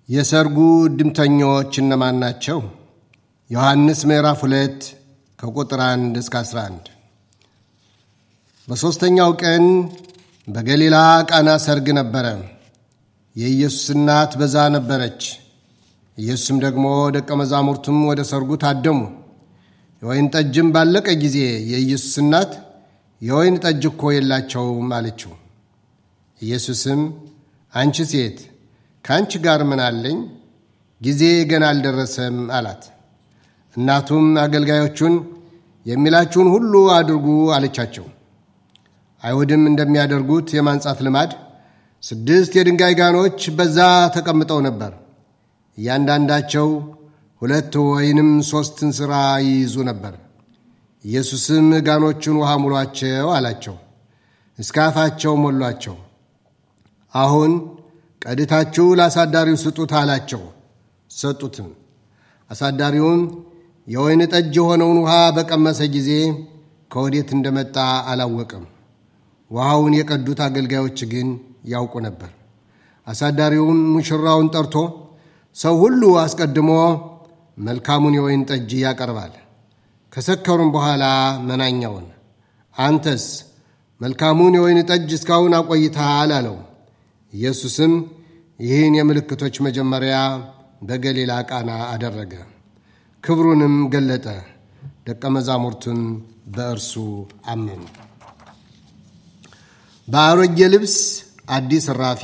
የሰርጉ እድምተኞች እነማን ናቸው? ዮሐንስ ምዕራፍ 2 ከቁጥር 1 እስከ 11። በሦስተኛው ቀን በገሊላ ቃና ሰርግ ነበረ። የኢየሱስ እናት በዛ ነበረች። ኢየሱስም ደግሞ ደቀ መዛሙርቱም ወደ ሰርጉ ታደሙ። የወይን ጠጅም ባለቀ ጊዜ የኢየሱስ እናት የወይን ጠጅ እኮ የላቸውም አለችው። ኢየሱስም አንቺ ሴት ከአንቺ ጋር ምን አለኝ? ጊዜ ገና አልደረሰም አላት። እናቱም አገልጋዮቹን የሚላችሁን ሁሉ አድርጉ አለቻቸው። አይሁድም እንደሚያደርጉት የማንጻት ልማድ ስድስት የድንጋይ ጋኖች በዛ ተቀምጠው ነበር። እያንዳንዳቸው ሁለት ወይንም ሦስት እንስራ ይይዙ ነበር። ኢየሱስም ጋኖቹን ውሃ ሙሏቸው አላቸው። እስከ አፋቸው ሞሏቸው። አሁን ቀድታችሁ ለአሳዳሪው ስጡት አላቸው። ሰጡትም። አሳዳሪውም የወይን ጠጅ የሆነውን ውሃ በቀመሰ ጊዜ ከወዴት እንደመጣ አላወቅም። ውሃውን የቀዱት አገልጋዮች ግን ያውቁ ነበር። አሳዳሪውም ሙሽራውን ጠርቶ ሰው ሁሉ አስቀድሞ መልካሙን የወይን ጠጅ ያቀርባል፣ ከሰከሩም በኋላ መናኛውን፣ አንተስ መልካሙን የወይን ጠጅ እስካሁን አቆይተሃል አለው። ኢየሱስም ይህን የምልክቶች መጀመሪያ በገሊላ ቃና አደረገ፣ ክብሩንም ገለጠ፣ ደቀ መዛሙርቱን በእርሱ አመኑ። በአሮጌ ልብስ አዲስ እራፊ፣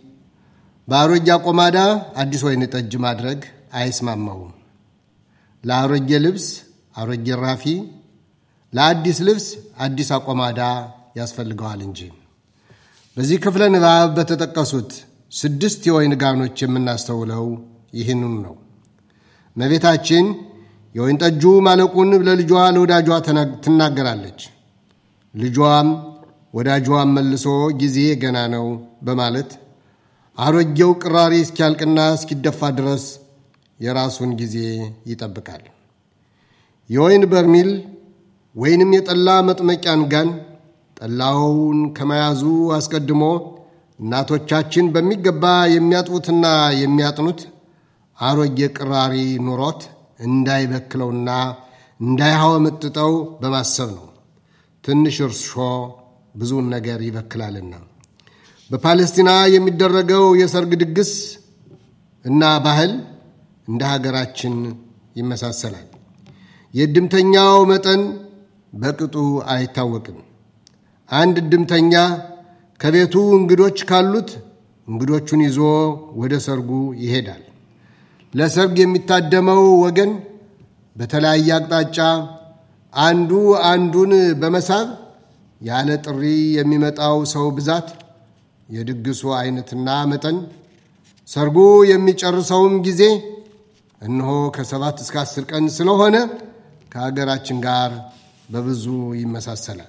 በአሮጌ አቆማዳ አዲስ ወይን ጠጅ ማድረግ አይስማማውም። ለአሮጌ ልብስ አሮጌ እራፊ፣ ለአዲስ ልብስ አዲስ አቆማዳ ያስፈልገዋል እንጂ። በዚህ ክፍለ ንባብ በተጠቀሱት ስድስት የወይን ጋኖች የምናስተውለው ይህንኑ ነው። እመቤታችን የወይን ጠጁ ማለቁን ለልጇ ለወዳጇ ትናገራለች። ልጇም ወዳጇን መልሶ ጊዜ ገና ነው በማለት አሮጌው ቅራሪ እስኪያልቅና እስኪደፋ ድረስ የራሱን ጊዜ ይጠብቃል። የወይን በርሚል ወይንም የጠላ መጥመቂያን ጋን ጠላውን ከመያዙ አስቀድሞ እናቶቻችን በሚገባ የሚያጥቡትና የሚያጥኑት አሮጌ ቅራሪ ኑሮት እንዳይበክለውና እንዳይሐወመጥጠው በማሰብ ነው። ትንሽ እርሾ ብዙውን ነገር ይበክላልና። በፓለስቲና የሚደረገው የሰርግ ድግስ እና ባህል እንደ ሀገራችን ይመሳሰላል። የእድምተኛው መጠን በቅጡ አይታወቅም። አንድ እድምተኛ ከቤቱ እንግዶች ካሉት እንግዶቹን ይዞ ወደ ሰርጉ ይሄዳል። ለሰርግ የሚታደመው ወገን በተለያየ አቅጣጫ አንዱ አንዱን በመሳብ ያለ ጥሪ የሚመጣው ሰው ብዛት፣ የድግሱ አይነትና መጠን፣ ሰርጉ የሚጨርሰውም ጊዜ እነሆ ከሰባት እስከ አስር ቀን ስለሆነ ከሀገራችን ጋር በብዙ ይመሳሰላል።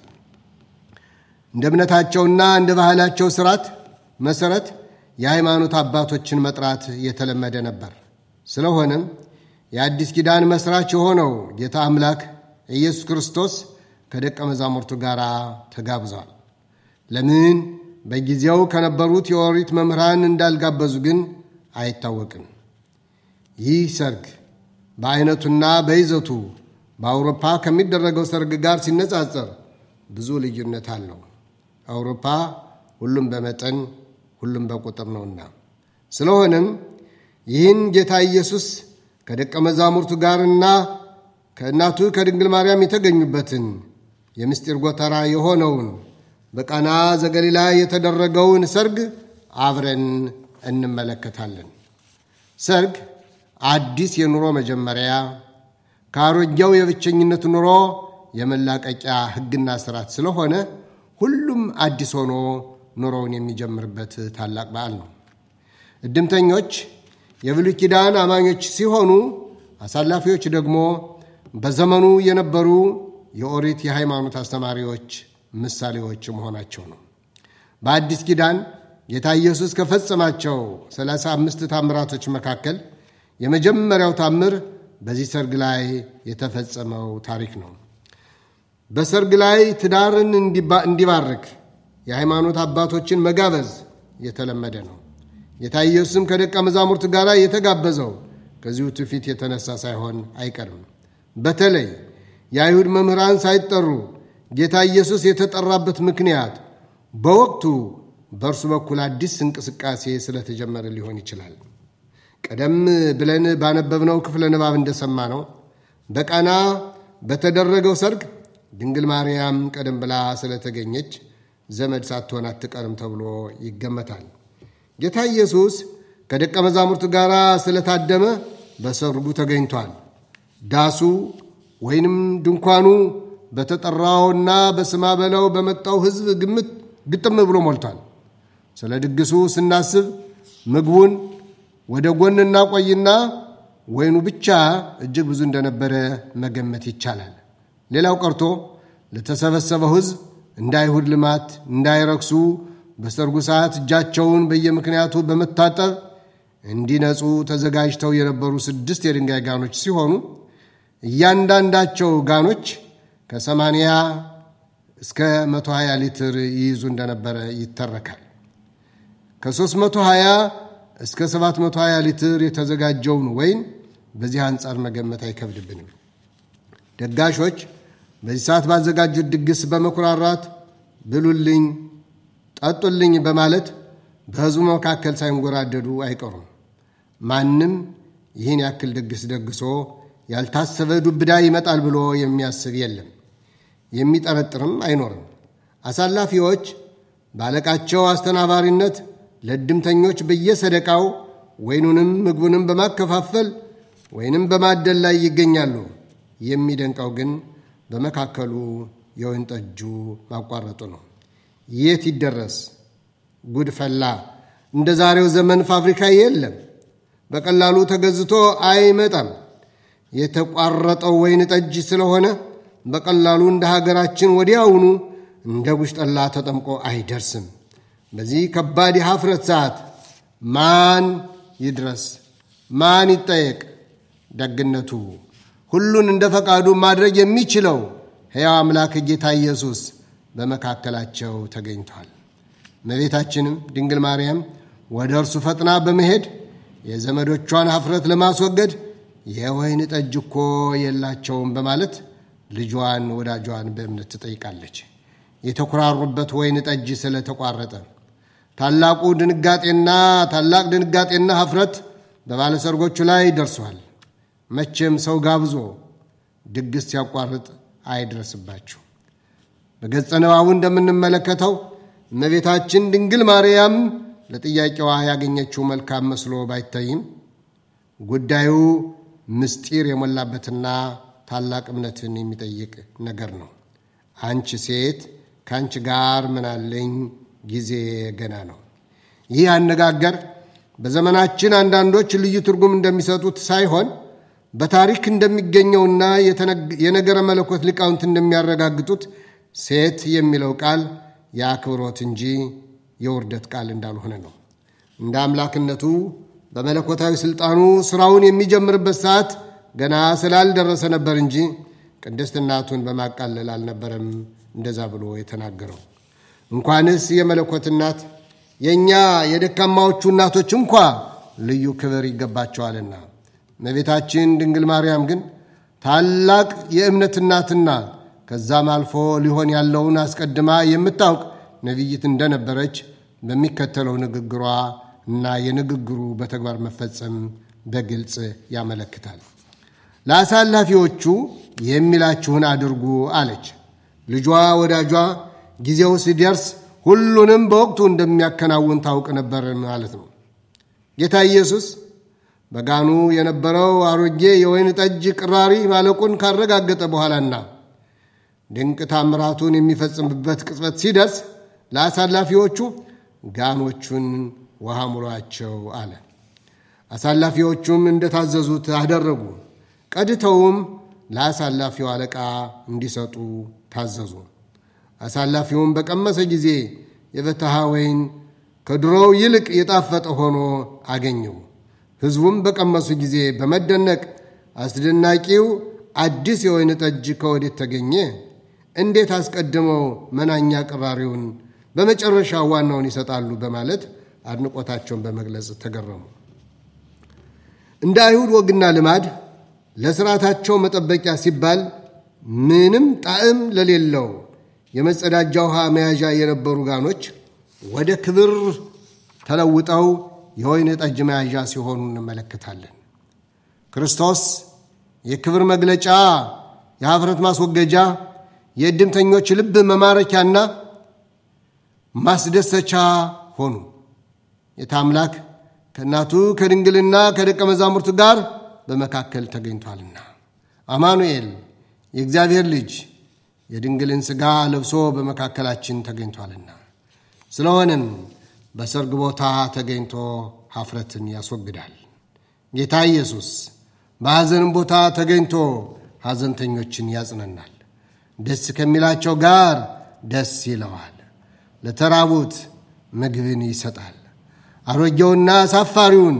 እንደ እምነታቸውና እንደ ባህላቸው ስርዓት መሰረት የሃይማኖት አባቶችን መጥራት የተለመደ ነበር። ስለሆነም የአዲስ ኪዳን መስራች የሆነው ጌታ አምላክ ኢየሱስ ክርስቶስ ከደቀ መዛሙርቱ ጋር ተጋብዟል። ለምን በጊዜው ከነበሩት የኦሪት መምህራን እንዳልጋበዙ ግን አይታወቅም። ይህ ሰርግ በአይነቱና በይዘቱ በአውሮፓ ከሚደረገው ሰርግ ጋር ሲነጻጸር ብዙ ልዩነት አለው። አውሮፓ ሁሉም በመጠን ሁሉም በቁጥር ነውና፣ ስለሆነም ይህን ጌታ ኢየሱስ ከደቀ መዛሙርቱ ጋርና ከእናቱ ከድንግል ማርያም የተገኙበትን የምስጢር ጎተራ የሆነውን በቃና ዘገሊላ የተደረገውን ሰርግ አብረን እንመለከታለን። ሰርግ አዲስ የኑሮ መጀመሪያ ከአሮጌው የብቸኝነት ኑሮ የመላቀቂያ ሕግና ስርዓት ስለሆነ ሁሉም አዲስ ሆኖ ኑሮውን የሚጀምርበት ታላቅ በዓል ነው። እድምተኞች የብሉይ ኪዳን አማኞች ሲሆኑ አሳላፊዎች ደግሞ በዘመኑ የነበሩ የኦሪት የሃይማኖት አስተማሪዎች ምሳሌዎች መሆናቸው ነው። በአዲስ ኪዳን ጌታ ኢየሱስ ከፈጸማቸው ሰላሳ አምስት ታምራቶች መካከል የመጀመሪያው ታምር በዚህ ሰርግ ላይ የተፈጸመው ታሪክ ነው። በሰርግ ላይ ትዳርን እንዲባርክ የሃይማኖት አባቶችን መጋበዝ የተለመደ ነው። ጌታ ኢየሱስም ከደቀ መዛሙርት ጋር የተጋበዘው ከዚሁ ትውፊት የተነሳ ሳይሆን አይቀርም። በተለይ የአይሁድ መምህራን ሳይጠሩ ጌታ ኢየሱስ የተጠራበት ምክንያት በወቅቱ በእርሱ በኩል አዲስ እንቅስቃሴ ስለተጀመረ ሊሆን ይችላል። ቀደም ብለን ባነበብነው ክፍለ ንባብ እንደሰማ ነው በቃና በተደረገው ሰርግ ድንግል ማርያም ቀደም ብላ ስለተገኘች ዘመድ ሳትሆን አትቀርም ተብሎ ይገመታል። ጌታ ኢየሱስ ከደቀ መዛሙርት ጋር ስለታደመ በሰርጉ ተገኝቷል። ዳሱ ወይንም ድንኳኑ በተጠራውና በስማ በለው በመጣው ሕዝብ ግምት ግጥም ብሎ ሞልቷል። ስለ ድግሱ ስናስብ ምግቡን ወደ ጎን እናቆይና ወይኑ ብቻ እጅግ ብዙ እንደነበረ መገመት ይቻላል። ሌላው ቀርቶ ለተሰበሰበው ሕዝብ እንደ አይሁድ ልማት እንዳይረክሱ በሰርጉ ሰዓት እጃቸውን በየምክንያቱ በመታጠብ እንዲነጹ ተዘጋጅተው የነበሩ ስድስት የድንጋይ ጋኖች ሲሆኑ እያንዳንዳቸው ጋኖች ከሰማንያ እስከ 120 ሊትር ይይዙ እንደነበረ ይተረካል። ከ320 እስከ 720 ሊትር የተዘጋጀውን ወይን በዚህ አንጻር መገመት አይከብድብንም። ደጋሾች በዚህ ሰዓት ባዘጋጁት ድግስ በመኩራራት ብሉልኝ፣ ጠጡልኝ በማለት በሕዝቡ መካከል ሳይንጎራደዱ አይቀሩም። ማንም ይህን ያክል ድግስ ደግሶ ያልታሰበ ዱብዳ ይመጣል ብሎ የሚያስብ የለም፣ የሚጠረጥርም አይኖርም። አሳላፊዎች ባለቃቸው አስተናባሪነት ለእድምተኞች በየሰደቃው ወይኑንም ምግቡንም በማከፋፈል ወይንም በማደል ላይ ይገኛሉ። የሚደንቀው ግን በመካከሉ የወይን ጠጁ ማቋረጡ ነው። የት ይደረስ? ጉድ ፈላ። እንደ ዛሬው ዘመን ፋብሪካ የለም። በቀላሉ ተገዝቶ አይመጣም። የተቋረጠው ወይን ጠጅ ስለሆነ በቀላሉ እንደ ሀገራችን ወዲያውኑ እንደ ጉሽ ጠላ ተጠምቆ አይደርስም። በዚህ ከባድ የሀፍረት ሰዓት ማን ይድረስ? ማን ይጠየቅ? ደግነቱ ሁሉን እንደ ፈቃዱ ማድረግ የሚችለው ሕያው አምላክ ጌታ ኢየሱስ በመካከላቸው ተገኝቷል። እመቤታችንም ድንግል ማርያም ወደ እርሱ ፈጥና በመሄድ የዘመዶቿን ሀፍረት ለማስወገድ የወይን ጠጅ እኮ የላቸውም በማለት ልጇን ወዳጇን በእምነት ትጠይቃለች። የተኮራሩበት ወይን ጠጅ ስለተቋረጠ ታላቁ ድንጋጤና ታላቅ ድንጋጤና ሀፍረት በባለሰርጎቹ ላይ ደርሷል። መቼም ሰው ጋብዞ ድግስ ሲያቋርጥ አይድረስባችሁ። በገጸ ንባቡ እንደምንመለከተው እመቤታችን ድንግል ማርያም ለጥያቄዋ ያገኘችው መልካም መስሎ ባይታይም ጉዳዩ ምስጢር የሞላበትና ታላቅ እምነትን የሚጠይቅ ነገር ነው። አንቺ ሴት ከአንቺ ጋር ምናለኝ ጊዜ ገና ነው። ይህ አነጋገር በዘመናችን አንዳንዶች ልዩ ትርጉም እንደሚሰጡት ሳይሆን በታሪክ እንደሚገኘውና የነገረ መለኮት ሊቃውንት እንደሚያረጋግጡት ሴት የሚለው ቃል የአክብሮት እንጂ የውርደት ቃል እንዳልሆነ ነው። እንደ አምላክነቱ በመለኮታዊ ሥልጣኑ ሥራውን የሚጀምርበት ሰዓት ገና ስላልደረሰ ነበር እንጂ ቅድስት እናቱን በማቃለል አልነበረም እንደዛ ብሎ የተናገረው። እንኳንስ የመለኮት እናት የእኛ የደካማዎቹ እናቶች እንኳ ልዩ ክብር ይገባቸዋልና እመቤታችን ድንግል ማርያም ግን ታላቅ የእምነት እናትና ከዛም አልፎ ሊሆን ያለውን አስቀድማ የምታውቅ ነቢይት እንደነበረች በሚከተለው ንግግሯ እና የንግግሩ በተግባር መፈጸም በግልጽ ያመለክታል። ለአሳላፊዎቹ የሚላችሁን አድርጉ አለች። ልጇ ወዳጇ ጊዜው ሲደርስ ሁሉንም በወቅቱ እንደሚያከናውን ታውቅ ነበር ማለት ነው። ጌታ ኢየሱስ በጋኑ የነበረው አሮጌ የወይን ጠጅ ቅራሪ ማለቁን ካረጋገጠ በኋላና ድንቅ ታምራቱን የሚፈጽምበት ቅጽበት ሲደርስ ለአሳላፊዎቹ ጋኖቹን ውሃ ሙሏቸው አለ። አሳላፊዎቹም እንደታዘዙት አደረጉ። ቀድተውም ለአሳላፊው አለቃ እንዲሰጡ ታዘዙ። አሳላፊውም በቀመሰ ጊዜ የበተሃ ወይን ከድሮው ይልቅ የጣፈጠ ሆኖ አገኘው። ሕዝቡም በቀመሱ ጊዜ በመደነቅ አስደናቂው አዲስ የወይን ጠጅ ከወዴት ተገኘ? እንዴት አስቀድመው መናኛ ቅራሪውን በመጨረሻ ዋናውን ይሰጣሉ? በማለት አድንቆታቸውን በመግለጽ ተገረሙ። እንደ አይሁድ ወግና ልማድ ለስርዓታቸው መጠበቂያ ሲባል ምንም ጣዕም ለሌለው የመጸዳጃ ውሃ መያዣ የነበሩ ጋኖች ወደ ክብር ተለውጠው የወይን ጠጅ መያዣ ሲሆኑ እንመለከታለን። ክርስቶስ የክብር መግለጫ፣ የኀፍረት ማስወገጃ፣ የእድምተኞች ልብ መማረኪያና ማስደሰቻ ሆኑ። የታምላክ ከእናቱ ከድንግልና ከደቀ መዛሙርቱ ጋር በመካከል ተገኝቷልና አማኑኤል የእግዚአብሔር ልጅ የድንግልን ሥጋ ለብሶ በመካከላችን ተገኝቷልና ስለሆነም በሰርግ ቦታ ተገኝቶ ኀፍረትን ያስወግዳል። ጌታ ኢየሱስ በሐዘንም ቦታ ተገኝቶ ሐዘንተኞችን ያጽነናል። ደስ ከሚላቸው ጋር ደስ ይለዋል። ለተራቡት ምግብን ይሰጣል። አሮጌውና አሳፋሪውን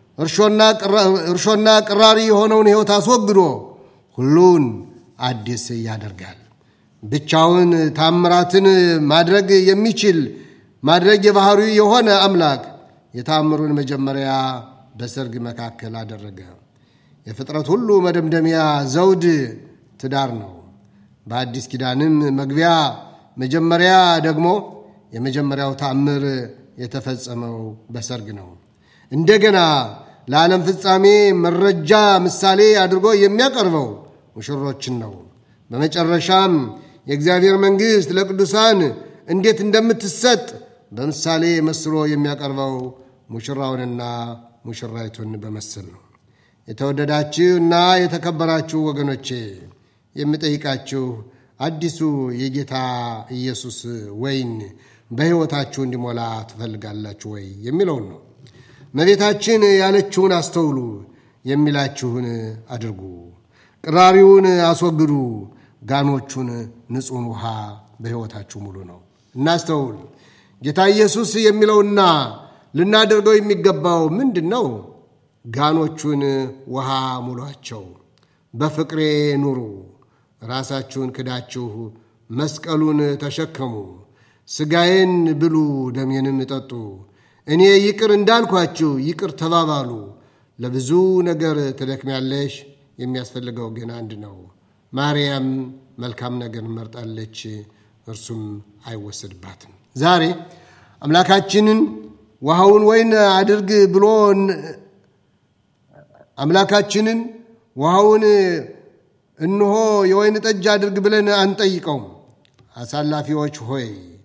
እርሾና ቅራሪ የሆነውን ሕይወት አስወግዶ ሁሉን አዲስ ያደርጋል። ብቻውን ታምራትን ማድረግ የሚችል ማድረግ የባህሪው የሆነ አምላክ የታምሩን መጀመሪያ በሰርግ መካከል አደረገ። የፍጥረት ሁሉ መደምደሚያ ዘውድ ትዳር ነው። በአዲስ ኪዳንም መግቢያ መጀመሪያ ደግሞ የመጀመሪያው ታምር የተፈጸመው በሰርግ ነው። እንደገና ለዓለም ፍጻሜ መረጃ ምሳሌ አድርጎ የሚያቀርበው ሙሽሮችን ነው። በመጨረሻም የእግዚአብሔር መንግሥት ለቅዱሳን እንዴት እንደምትሰጥ በምሳሌ መስሎ የሚያቀርበው ሙሽራውንና ሙሽራይቱን በመስል ነው። የተወደዳችሁ እና የተከበራችሁ ወገኖቼ የምጠይቃችሁ አዲሱ የጌታ ኢየሱስ ወይን በሕይወታችሁ እንዲሞላ ትፈልጋላችሁ ወይ የሚለውን ነው። እመቤታችን ያለችውን አስተውሉ፣ የሚላችሁን አድርጉ፣ ቅራሪውን አስወግዱ፣ ጋኖቹን ንጹሕን ውሃ በሕይወታችሁ ሙሉ ነው። እናስተውል። ጌታ ኢየሱስ የሚለውና ልናደርገው የሚገባው ምንድን ነው? ጋኖቹን ውሃ ሙሏቸው፣ በፍቅሬ ኑሩ፣ ራሳችሁን ክዳችሁ መስቀሉን ተሸከሙ፣ ሥጋዬን ብሉ፣ ደሜንም ጠጡ፣ እኔ ይቅር እንዳልኳችሁ ይቅር ተባባሉ። ለብዙ ነገር ትደክሚያለሽ፣ የሚያስፈልገው ግን አንድ ነው። ማርያም መልካም ነገር መርጣለች፣ እርሱም አይወሰድባትም። ዛሬ አምላካችንን ውሃውን ወይን አድርግ ብሎ አምላካችንን ውሃውን እንሆ የወይን ጠጅ አድርግ ብለን አንጠይቀውም። አሳላፊዎች ሆይ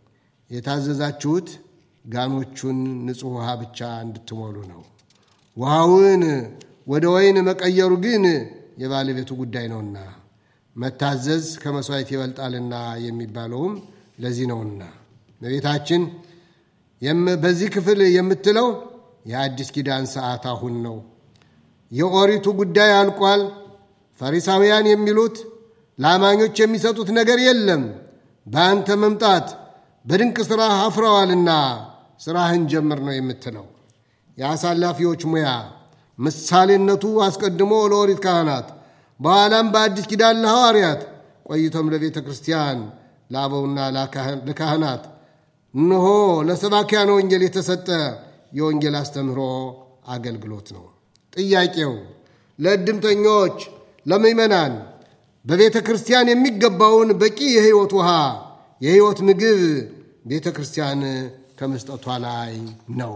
የታዘዛችሁት ጋኖቹን ንጹሕ ውሃ ብቻ እንድትሞሉ ነው። ውሃውን ወደ ወይን መቀየሩ ግን የባለቤቱ ጉዳይ ነውና መታዘዝ ከመሥዋዕት ይበልጣልና የሚባለውም ለዚህ ነውና እመቤታችን በዚህ ክፍል የምትለው የአዲስ ኪዳን ሰዓት አሁን ነው። የኦሪቱ ጉዳይ አልቋል። ፈሪሳውያን የሚሉት ለአማኞች የሚሰጡት ነገር የለም፣ በአንተ መምጣት በድንቅ ሥራ አፍረዋልና ሥራህን ጀምር ነው የምትለው። የአሳላፊዎች ሙያ ምሳሌነቱ አስቀድሞ ለኦሪት ካህናት፣ በኋላም በአዲስ ኪዳን ለሐዋርያት፣ ቆይቶም ለቤተ ክርስቲያን ለአበውና ለካህናት እነሆ ለሰባኪያነ ወንጌል የተሰጠ የወንጌል አስተምህሮ አገልግሎት ነው። ጥያቄው ለእድምተኞች፣ ለምእመናን በቤተ ክርስቲያን የሚገባውን በቂ የሕይወት ውሃ፣ የሕይወት ምግብ ቤተ ክርስቲያን ከመስጠቷ ላይ ነው።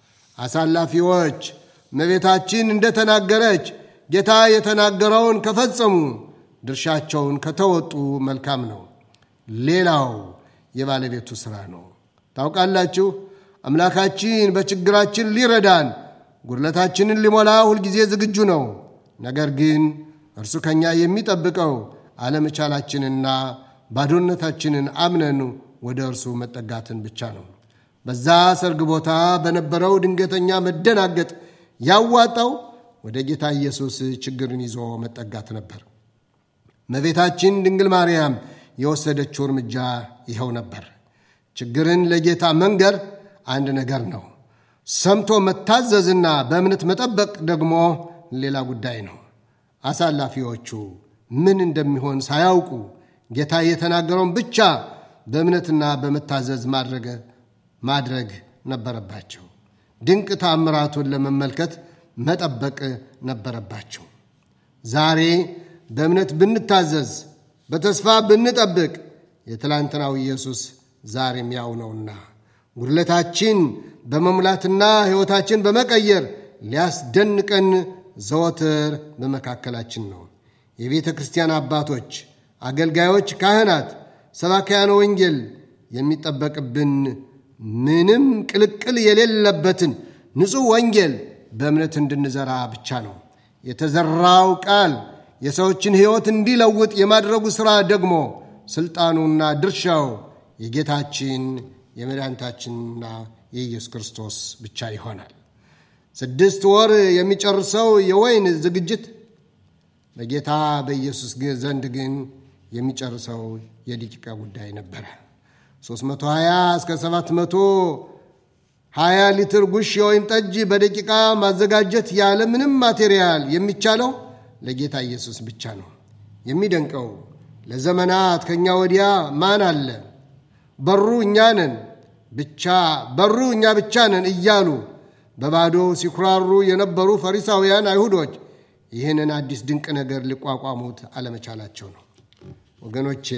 አሳላፊዎች እመቤታችን እንደተናገረች ጌታ የተናገረውን ከፈጸሙ ድርሻቸውን ከተወጡ መልካም ነው። ሌላው የባለቤቱ ሥራ ነው። ታውቃላችሁ አምላካችን በችግራችን ሊረዳን ጉድለታችንን ሊሞላ ሁልጊዜ ዝግጁ ነው። ነገር ግን እርሱ ከእኛ የሚጠብቀው አለመቻላችንና ባዶነታችንን አምነን ወደ እርሱ መጠጋትን ብቻ ነው። በዛ ሰርግ ቦታ በነበረው ድንገተኛ መደናገጥ ያዋጣው ወደ ጌታ ኢየሱስ ችግርን ይዞ መጠጋት ነበር። እመቤታችን ድንግል ማርያም የወሰደችው እርምጃ ይኸው ነበር። ችግርን ለጌታ መንገር አንድ ነገር ነው። ሰምቶ መታዘዝና በእምነት መጠበቅ ደግሞ ሌላ ጉዳይ ነው። አሳላፊዎቹ ምን እንደሚሆን ሳያውቁ ጌታ የተናገረውን ብቻ በእምነትና በመታዘዝ ማድረግ ማድረግ ነበረባቸው። ድንቅ ታምራቱን ለመመልከት መጠበቅ ነበረባቸው። ዛሬ በእምነት ብንታዘዝ፣ በተስፋ ብንጠብቅ የትላንትናው ኢየሱስ ዛሬም ያው ነውና ጉድለታችን በመሙላትና ሕይወታችን በመቀየር ሊያስደንቀን ዘወትር በመካከላችን ነው። የቤተ ክርስቲያን አባቶች፣ አገልጋዮች፣ ካህናት፣ ሰባክያነ ወንጌል የሚጠበቅብን ምንም ቅልቅል የሌለበትን ንጹሕ ወንጌል በእምነት እንድንዘራ ብቻ ነው። የተዘራው ቃል የሰዎችን ሕይወት እንዲለውጥ የማድረጉ ሥራ ደግሞ ሥልጣኑና ድርሻው የጌታችን የመድኃኒታችንና የኢየሱስ ክርስቶስ ብቻ ይሆናል። ስድስት ወር የሚጨርሰው የወይን ዝግጅት በጌታ በኢየሱስ ዘንድ ግን የሚጨርሰው የደቂቃ ጉዳይ ነበረ። 320 እስከ 720 ሊትር ጉሽ የወይን ጠጅ በደቂቃ ማዘጋጀት ያለ ምንም ማቴሪያል የሚቻለው ለጌታ ኢየሱስ ብቻ ነው። የሚደንቀው ለዘመናት ከእኛ ወዲያ ማን አለ? በሩ እኛ ነን ብቻ በሩ እኛ ብቻ ነን እያሉ በባዶ ሲኩራሩ የነበሩ ፈሪሳውያን አይሁዶች ይህንን አዲስ ድንቅ ነገር ሊቋቋሙት አለመቻላቸው ነው። ወገኖቼ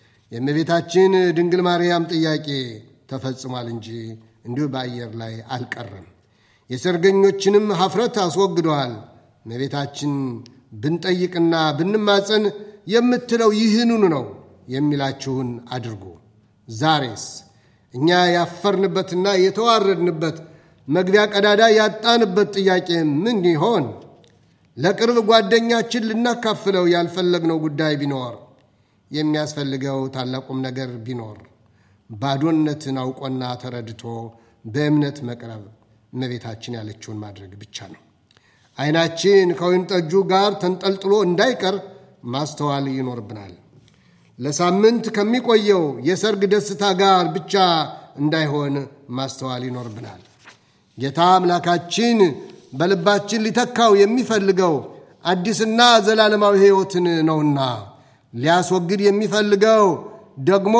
የእመቤታችን ድንግል ማርያም ጥያቄ ተፈጽሟል እንጂ እንዲሁ በአየር ላይ አልቀረም። የሰርገኞችንም ሀፍረት አስወግደዋል። እመቤታችን ብንጠይቅና ብንማፀን የምትለው ይህንኑ ነው የሚላችሁን አድርጉ። ዛሬስ እኛ ያፈርንበትና የተዋረድንበት መግቢያ ቀዳዳ ያጣንበት ጥያቄ ምን ይሆን? ለቅርብ ጓደኛችን ልናካፍለው ያልፈለግነው ጉዳይ ቢኖር የሚያስፈልገው ታላቁም ነገር ቢኖር ባዶነትን አውቆና ተረድቶ በእምነት መቅረብ እመቤታችን ያለችውን ማድረግ ብቻ ነው። ዓይናችን ከወይን ጠጁ ጋር ተንጠልጥሎ እንዳይቀር ማስተዋል ይኖርብናል። ለሳምንት ከሚቆየው የሰርግ ደስታ ጋር ብቻ እንዳይሆን ማስተዋል ይኖርብናል። ጌታ አምላካችን በልባችን ሊተካው የሚፈልገው አዲስና ዘላለማዊ ሕይወትን ነውና ሊያስወግድ የሚፈልገው ደግሞ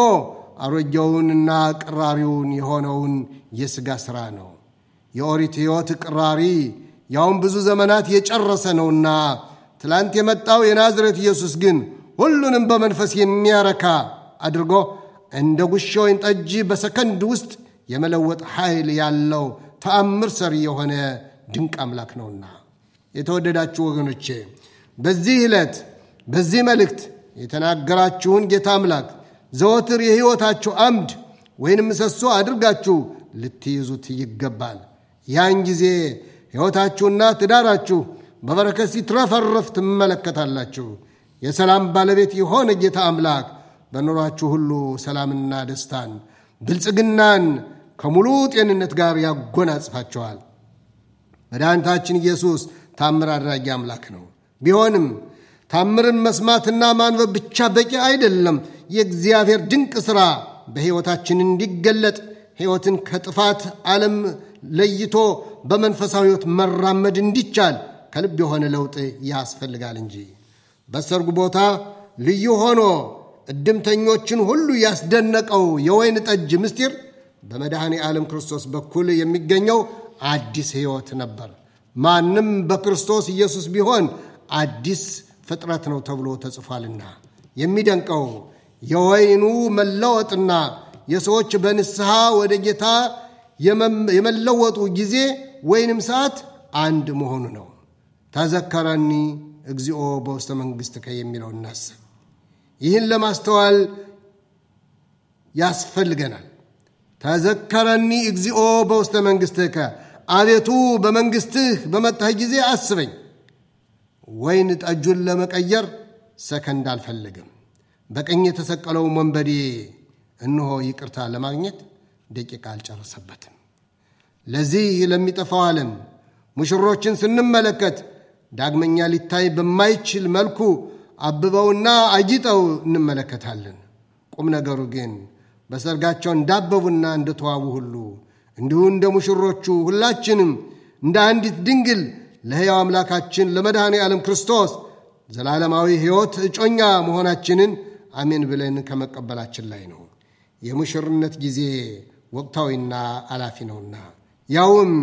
አሮጌውንና ቅራሪውን የሆነውን የሥጋ ሥራ ነው። የኦሪት ሕይወት ቅራሪ ያውም ብዙ ዘመናት የጨረሰ ነውና ትላንት የመጣው የናዝሬት ኢየሱስ ግን ሁሉንም በመንፈስ የሚያረካ አድርጎ እንደ ጉሽ ወይን ጠጅ በሰከንድ ውስጥ የመለወጥ ኃይል ያለው ተአምር ሰሪ የሆነ ድንቅ አምላክ ነውና የተወደዳችሁ ወገኖቼ በዚህ ዕለት በዚህ መልእክት የተናገራችሁን ጌታ አምላክ ዘወትር የሕይወታችሁ አምድ ወይንም ምሰሶ አድርጋችሁ ልትይዙት ይገባል። ያን ጊዜ ሕይወታችሁና ትዳራችሁ በበረከት ሲትረፈረፍ ትመለከታላችሁ። የሰላም ባለቤት የሆነ ጌታ አምላክ በኑሯችሁ ሁሉ ሰላምና ደስታን፣ ብልጽግናን ከሙሉ ጤንነት ጋር ያጎናጽፋቸዋል። መድኃኒታችን ኢየሱስ ታምር አድራጊ አምላክ ነው። ቢሆንም ታምርን መስማትና ማንበብ ብቻ በቂ አይደለም። የእግዚአብሔር ድንቅ ሥራ በሕይወታችን እንዲገለጥ ሕይወትን ከጥፋት ዓለም ለይቶ በመንፈሳዊ ሕይወት መራመድ እንዲቻል ከልብ የሆነ ለውጥ ያስፈልጋል እንጂ በሰርጉ ቦታ ልዩ ሆኖ እድምተኞችን ሁሉ ያስደነቀው የወይን ጠጅ ምስጢር በመድኃኔ ዓለም ክርስቶስ በኩል የሚገኘው አዲስ ሕይወት ነበር። ማንም በክርስቶስ ኢየሱስ ቢሆን አዲስ ፍጥረት ነው ተብሎ ተጽፏልና። የሚደንቀው የወይኑ መለወጥና የሰዎች በንስሐ ወደ ጌታ የመለወጡ ጊዜ ወይንም ሰዓት አንድ መሆኑ ነው። ተዘከረኒ እግዚኦ በውስተ መንግሥትከ የሚለው እናስብ። ይህን ለማስተዋል ያስፈልገናል። ተዘከረኒ እግዚኦ በውስተ መንግሥትከ፣ አቤቱ በመንግሥትህ በመጣህ ጊዜ አስበኝ። ወይን ጠጁን ለመቀየር ሰከንድ አልፈለግም። በቀኝ የተሰቀለው ወንበዴ እነሆ ይቅርታ ለማግኘት ደቂቃ አልጨረሰበትም። ለዚህ ለሚጠፋው ዓለም ሙሽሮችን ስንመለከት ዳግመኛ ሊታይ በማይችል መልኩ አብበውና አጊጠው እንመለከታለን። ቁም ነገሩ ግን በሰርጋቸው እንዳበቡና እንደተዋቡ ሁሉ እንዲሁ እንደ ሙሽሮቹ ሁላችንም እንደ አንዲት ድንግል ለሕያው አምላካችን ለመድኃኔ ዓለም ክርስቶስ ዘላለማዊ ሕይወት እጮኛ መሆናችንን አሜን ብለን ከመቀበላችን ላይ ነው። የሙሽርነት ጊዜ ወቅታዊና አላፊ ነውና ያውም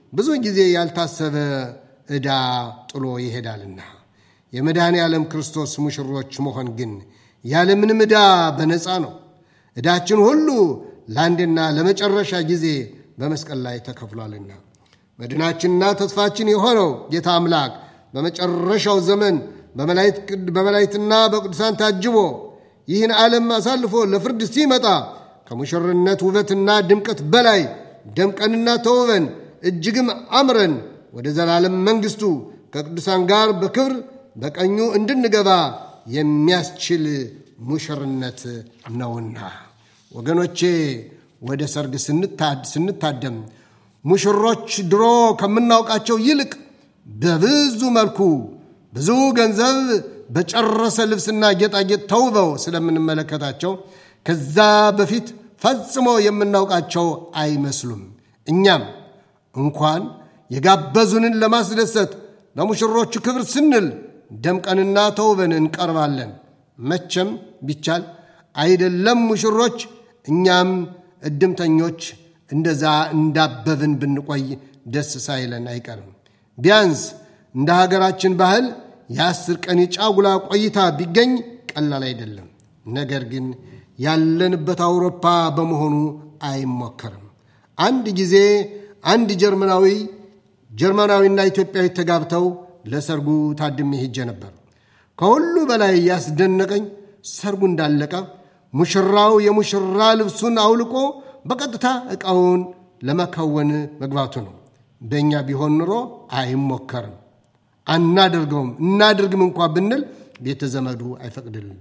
ብዙ ጊዜ ያልታሰበ ዕዳ ጥሎ ይሄዳልና የመድኃኔ ዓለም ክርስቶስ ሙሽሮች መሆን ግን ያለምንም ዕዳ በነፃ ነው። ዕዳችን ሁሉ ለአንድና ለመጨረሻ ጊዜ በመስቀል ላይ ተከፍሏልና መድናችንና ተስፋችን የሆነው ጌታ አምላክ በመጨረሻው ዘመን በመላእክትና በቅዱሳን ታጅቦ ይህን ዓለም አሳልፎ ለፍርድ ሲመጣ ከሙሽርነት ውበትና ድምቀት በላይ ደምቀንና ተውበን እጅግም አምረን ወደ ዘላለም መንግሥቱ ከቅዱሳን ጋር በክብር በቀኙ እንድንገባ የሚያስችል ሙሽርነት ነውና ወገኖቼ ወደ ሰርግ ስንታደም ሙሽሮች ድሮ ከምናውቃቸው ይልቅ በብዙ መልኩ ብዙ ገንዘብ በጨረሰ ልብስና ጌጣጌጥ ተውበው ስለምንመለከታቸው ከዛ በፊት ፈጽሞ የምናውቃቸው አይመስሉም። እኛም እንኳን የጋበዙንን ለማስደሰት ለሙሽሮቹ ክብር ስንል ደምቀንና ተውበን እንቀርባለን። መቼም ቢቻል አይደለም ሙሽሮች እኛም እድምተኞች እንደዛ እንዳበብን ብንቆይ ደስ ሳይለን አይቀርም። ቢያንስ እንደ ሀገራችን ባህል የአስር ቀን የጫጉላ ቆይታ ቢገኝ ቀላል አይደለም። ነገር ግን ያለንበት አውሮፓ በመሆኑ አይሞከርም። አንድ ጊዜ አንድ ጀርመናዊ ጀርመናዊና ኢትዮጵያዊ ተጋብተው ለሰርጉ ታድሜ ሄጄ ነበር። ከሁሉ በላይ ያስደነቀኝ ሰርጉ እንዳለቀ ሙሽራው የሙሽራ ልብሱን አውልቆ በቀጥታ ዕቃውን ለመከወን መግባቱ ነው። በእኛ ቢሆን ኑሮ አይሞከርም፣ አናደርገውም። እናድርግም እንኳ ብንል ቤተ ዘመዱ አይፈቅድልን።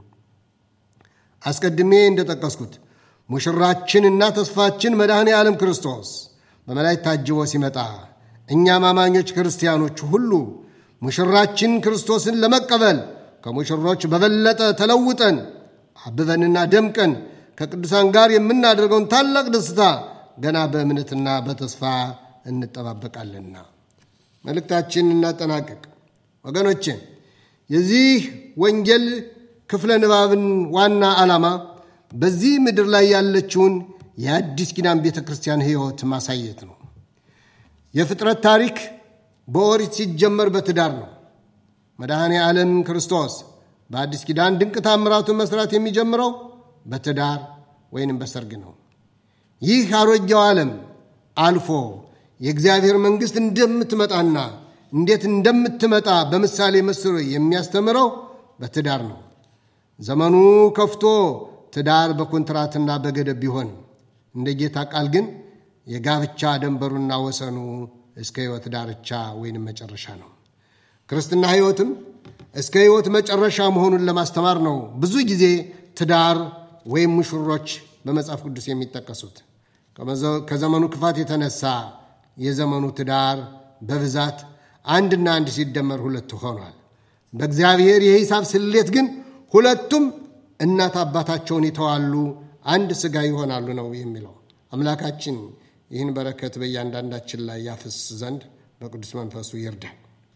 አስቀድሜ እንደጠቀስኩት ሙሽራችንና ተስፋችን መድኃኔ ዓለም ክርስቶስ በመላእክት ታጅቦ ሲመጣ እኛም አማኞች ክርስቲያኖች ሁሉ ሙሽራችን ክርስቶስን ለመቀበል ከሙሽሮች በበለጠ ተለውጠን አብበንና ደምቀን ከቅዱሳን ጋር የምናደርገውን ታላቅ ደስታ ገና በእምነትና በተስፋ እንጠባበቃለንና። መልእክታችን እናጠናቀቅ። ወገኖቼ የዚህ ወንጌል ክፍለ ንባብን ዋና ዓላማ በዚህ ምድር ላይ ያለችውን የአዲስ ኪዳን ቤተ ክርስቲያን ሕይወት ማሳየት ነው። የፍጥረት ታሪክ በኦሪት ሲጀመር በትዳር ነው። መድኃኔ ዓለም ክርስቶስ በአዲስ ኪዳን ድንቅ ታምራቱን መስራት የሚጀምረው በትዳር ወይንም በሰርግ ነው። ይህ አሮጌው ዓለም አልፎ የእግዚአብሔር መንግሥት እንደምትመጣና እንዴት እንደምትመጣ በምሳሌ መስሎ የሚያስተምረው በትዳር ነው። ዘመኑ ከፍቶ ትዳር በኮንትራትና በገደብ ቢሆን እንደ ጌታ ቃል ግን የጋብቻ ደንበሩና ወሰኑ እስከ ሕይወት ዳርቻ ወይንም መጨረሻ ነው። ክርስትና ሕይወትም እስከ ሕይወት መጨረሻ መሆኑን ለማስተማር ነው ብዙ ጊዜ ትዳር ወይም ሙሽሮች በመጽሐፍ ቅዱስ የሚጠቀሱት። ከዘመኑ ክፋት የተነሳ የዘመኑ ትዳር በብዛት አንድና አንድ ሲደመር ሁለት ሆኗል። በእግዚአብሔር የሂሳብ ስሌት ግን ሁለቱም እናት አባታቸውን ይተዋሉ፣ አንድ ሥጋ ይሆናሉ ነው የሚለው። አምላካችን ይህን በረከት በእያንዳንዳችን ላይ ያፍስ ዘንድ በቅዱስ መንፈሱ ይርዳል።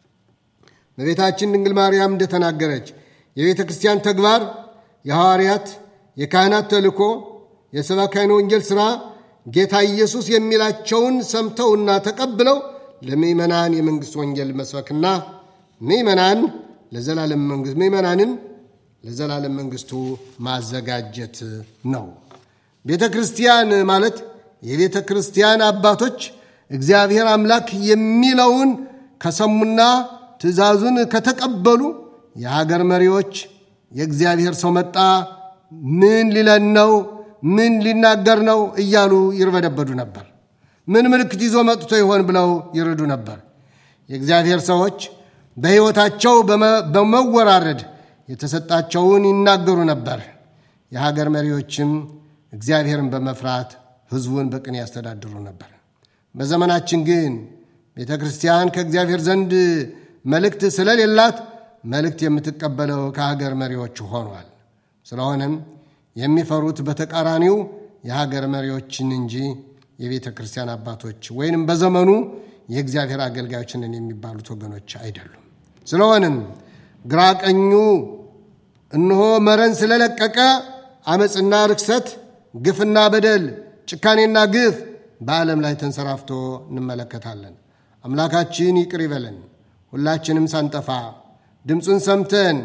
በቤታችን ድንግል ማርያም እንደተናገረች የቤተ ክርስቲያን ተግባር የሐዋርያት የካህናት ተልእኮ፣ የሰባካይነ ወንጌል ሥራ ጌታ ኢየሱስ የሚላቸውን ሰምተውና ተቀብለው ለምእመናን የመንግሥት ወንጌል መስበክና ምእመናን ለዘላለም መንግሥት ምእመናንን ለዘላለም መንግሥቱ ማዘጋጀት ነው። ቤተ ክርስቲያን ማለት የቤተ ክርስቲያን አባቶች እግዚአብሔር አምላክ የሚለውን ከሰሙና ትእዛዙን ከተቀበሉ የሀገር መሪዎች የእግዚአብሔር ሰው መጣ፣ ምን ሊለን ነው? ምን ሊናገር ነው? እያሉ ይርበደበዱ ነበር። ምን ምልክት ይዞ መጥቶ ይሆን ብለው ይርዱ ነበር። የእግዚአብሔር ሰዎች በሕይወታቸው በመወራረድ የተሰጣቸውን ይናገሩ ነበር። የሀገር መሪዎችም እግዚአብሔርን በመፍራት ሕዝቡን በቅን ያስተዳድሩ ነበር። በዘመናችን ግን ቤተ ክርስቲያን ከእግዚአብሔር ዘንድ መልእክት ስለሌላት መልእክት የምትቀበለው ከሀገር መሪዎች ሆኗል። ስለሆነም የሚፈሩት በተቃራኒው የሀገር መሪዎችን እንጂ የቤተ ክርስቲያን አባቶች ወይንም በዘመኑ የእግዚአብሔር አገልጋዮችንን የሚባሉት ወገኖች አይደሉም። ስለሆነም ግራ ቀኙ እነሆ መረን ስለለቀቀ አመፅና ርክሰት፣ ግፍና በደል፣ ጭካኔና ግፍ በዓለም ላይ ተንሰራፍቶ እንመለከታለን። አምላካችን ይቅር ይበለን። ሁላችንም ሳንጠፋ ድምፁን ሰምተን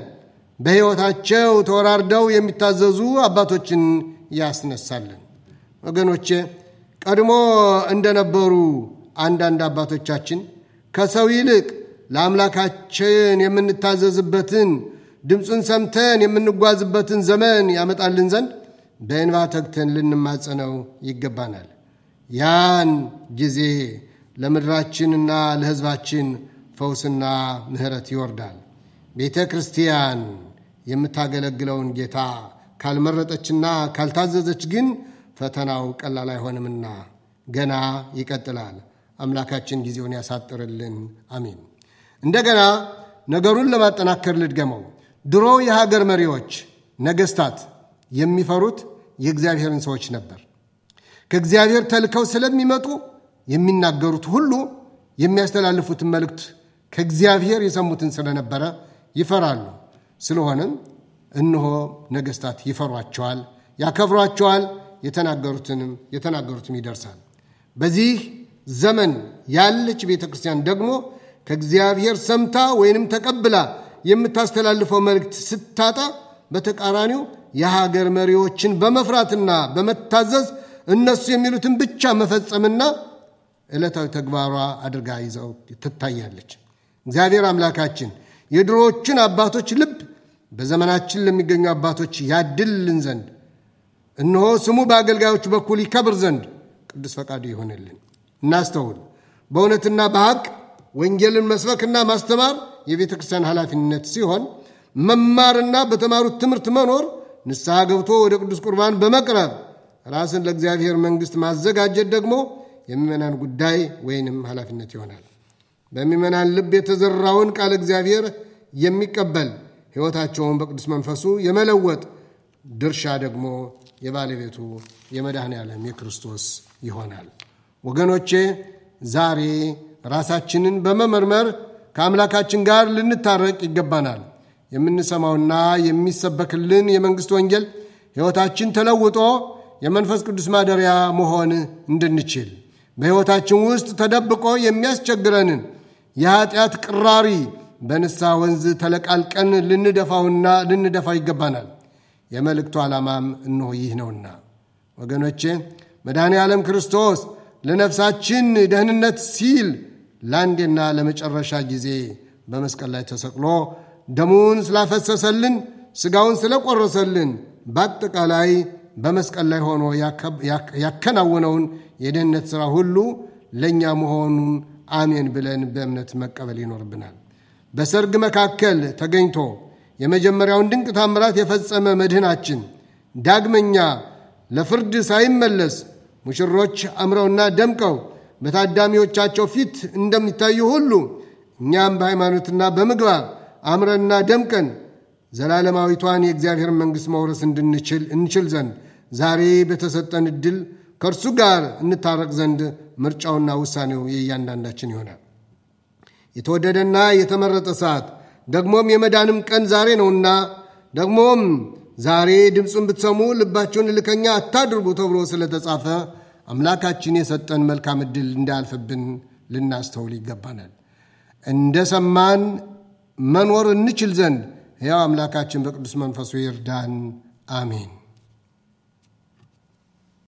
በሕይወታቸው ተወራርደው የሚታዘዙ አባቶችን ያስነሳልን። ወገኖቼ ቀድሞ እንደነበሩ አንዳንድ አባቶቻችን ከሰው ይልቅ ለአምላካችን የምንታዘዝበትን ድምፁን ሰምተን የምንጓዝበትን ዘመን ያመጣልን ዘንድ በእንባ ተግተን ልንማጸነው ይገባናል። ያን ጊዜ ለምድራችንና ለሕዝባችን ፈውስና ምሕረት ይወርዳል። ቤተ ክርስቲያን የምታገለግለውን ጌታ ካልመረጠችና ካልታዘዘች ግን ፈተናው ቀላል አይሆንምና ገና ይቀጥላል። አምላካችን ጊዜውን ያሳጥርልን። አሜን። እንደገና ነገሩን ለማጠናከር ልድገመው። ድሮ የሀገር መሪዎች፣ ነገስታት የሚፈሩት የእግዚአብሔርን ሰዎች ነበር። ከእግዚአብሔር ተልከው ስለሚመጡ የሚናገሩት ሁሉ የሚያስተላልፉትን መልእክት ከእግዚአብሔር የሰሙትን ስለነበረ ይፈራሉ። ስለሆነም እነሆ ነገስታት ይፈሯቸዋል፣ ያከብሯቸዋል። የተናገሩትንም የተናገሩትም ይደርሳል። በዚህ ዘመን ያለች ቤተ ክርስቲያን ደግሞ ከእግዚአብሔር ሰምታ ወይንም ተቀብላ የምታስተላልፈው መልእክት ስታጣ በተቃራኒው የሀገር መሪዎችን በመፍራትና በመታዘዝ እነሱ የሚሉትን ብቻ መፈጸምና ዕለታዊ ተግባሯ አድርጋ ይዘው ትታያለች። እግዚአብሔር አምላካችን የድሮዎችን አባቶች ልብ በዘመናችን ለሚገኙ አባቶች ያድልልን ዘንድ እነሆ ስሙ በአገልጋዮች በኩል ይከብር ዘንድ ቅዱስ ፈቃዱ ይሆንልን። እናስተውል። በእውነትና በሐቅ ወንጌልን መስበክና ማስተማር የቤተ ክርስቲያን ኃላፊነት ሲሆን መማርና በተማሩት ትምህርት መኖር፣ ንስሐ ገብቶ ወደ ቅዱስ ቁርባን በመቅረብ ራስን ለእግዚአብሔር መንግሥት ማዘጋጀት ደግሞ የምእመናን ጉዳይ ወይንም ኃላፊነት ይሆናል። በምእመናን ልብ የተዘራውን ቃል እግዚአብሔር የሚቀበል ሕይወታቸውን በቅዱስ መንፈሱ የመለወጥ ድርሻ ደግሞ የባለቤቱ የመድኃኔ ዓለም የክርስቶስ ይሆናል። ወገኖቼ ዛሬ ራሳችንን በመመርመር ከአምላካችን ጋር ልንታረቅ ይገባናል። የምንሰማውና የሚሰበክልን የመንግሥት ወንጌል ሕይወታችን ተለውጦ የመንፈስ ቅዱስ ማደሪያ መሆን እንድንችል በሕይወታችን ውስጥ ተደብቆ የሚያስቸግረንን የኀጢአት ቅራሪ በንስሐ ወንዝ ተለቃልቀን ልንደፋውና ልንደፋው ይገባናል። የመልእክቱ ዓላማም እነሆ ይህ ነውና ወገኖቼ መድኃኔ ዓለም ክርስቶስ ለነፍሳችን ደህንነት ሲል ለአንዴና ለመጨረሻ ጊዜ በመስቀል ላይ ተሰቅሎ ደሙን ስላፈሰሰልን ሥጋውን ስለቆረሰልን በአጠቃላይ በመስቀል ላይ ሆኖ ያከናወነውን የደህንነት ሥራ ሁሉ ለእኛ መሆኑን አሜን ብለን በእምነት መቀበል ይኖርብናል። በሰርግ መካከል ተገኝቶ የመጀመሪያውን ድንቅ ታምራት የፈጸመ መድህናችን ዳግመኛ ለፍርድ ሳይመለስ ሙሽሮች አምረውና ደምቀው በታዳሚዎቻቸው ፊት እንደሚታዩ ሁሉ እኛም በሃይማኖትና በምግባር አምረንና ደምቀን ዘላለማዊቷን የእግዚአብሔር መንግሥት መውረስ እንድንችል እንችል ዘንድ ዛሬ በተሰጠን ዕድል ከእርሱ ጋር እንታረቅ ዘንድ ምርጫውና ውሳኔው የእያንዳንዳችን ይሆናል። የተወደደና የተመረጠ ሰዓት ደግሞም የመዳንም ቀን ዛሬ ነውና ደግሞም ዛሬ ድምፁን ብትሰሙ ልባችሁን እልከኛ አታድርጉ ተብሎ ስለተጻፈ አምላካችን የሰጠን መልካም ዕድል እንዳያልፍብን ልናስተውል ይገባናል። እንደ ሰማን መኖር እንችል ዘንድ ሕያው አምላካችን በቅዱስ መንፈሱ ይርዳን። አሜን።